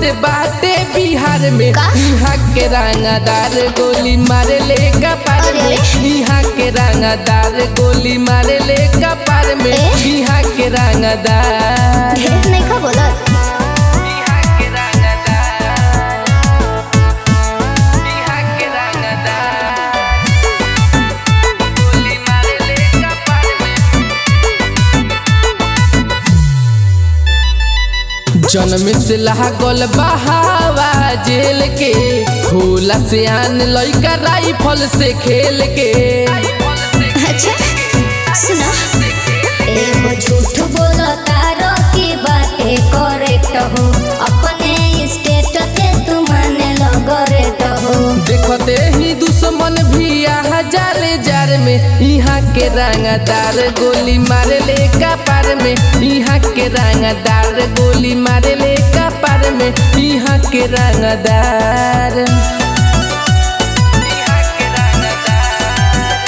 बाटे बिहार में का? यहाँ के रंगदार गोली मारे ले कपार अरे, में अरे। यहाँ के रंगदार गोली मारे ले कपार में ए? यहाँ के रंगदार ढेर नहीं खा बोलत यहाँ के रंगदार यहाँ के रंगदार गोली मारे ले कपार में जन्म से लागल बहावा जेल के होला से आन लइका राइफल से खेल के अच्छा सुनो एगो झूठ बोलो तारो की बातें करेक्ट हो अपने स्टेट के तू माने लगरेट हो देखते ही दुश्मन भी आ जाले जार में यहाँ के रंगदार गोली मारे ले कपार में यहाँ के रंगदार गोली मारे ले कपार में यहाँ के रंगदार यहाँ के रंगदार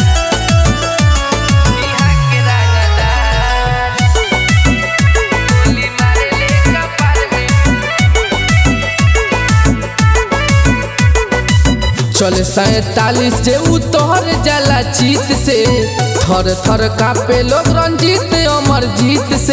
यहाँ के रंगदार गोली मारे ले कपार में चले सैतालीस से उतर जाला चीत से थर थर कापे लोग रंजीत अमर जीत से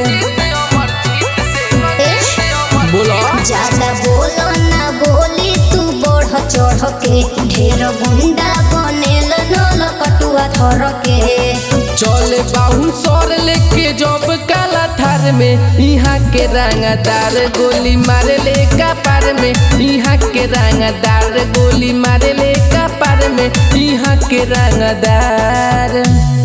बोलो ज्यादा बोलो ना बोली तू बढ़ चढ़ के ढेर गुंडा बनेल नल कटुआ थर के चले बाहू सर लेके जब काला थार में यहाँ के रंगदार गोली मारे ले कपार में यहाँ के रंगदार गोली मारे ले कपार में यहाँ के रंगदार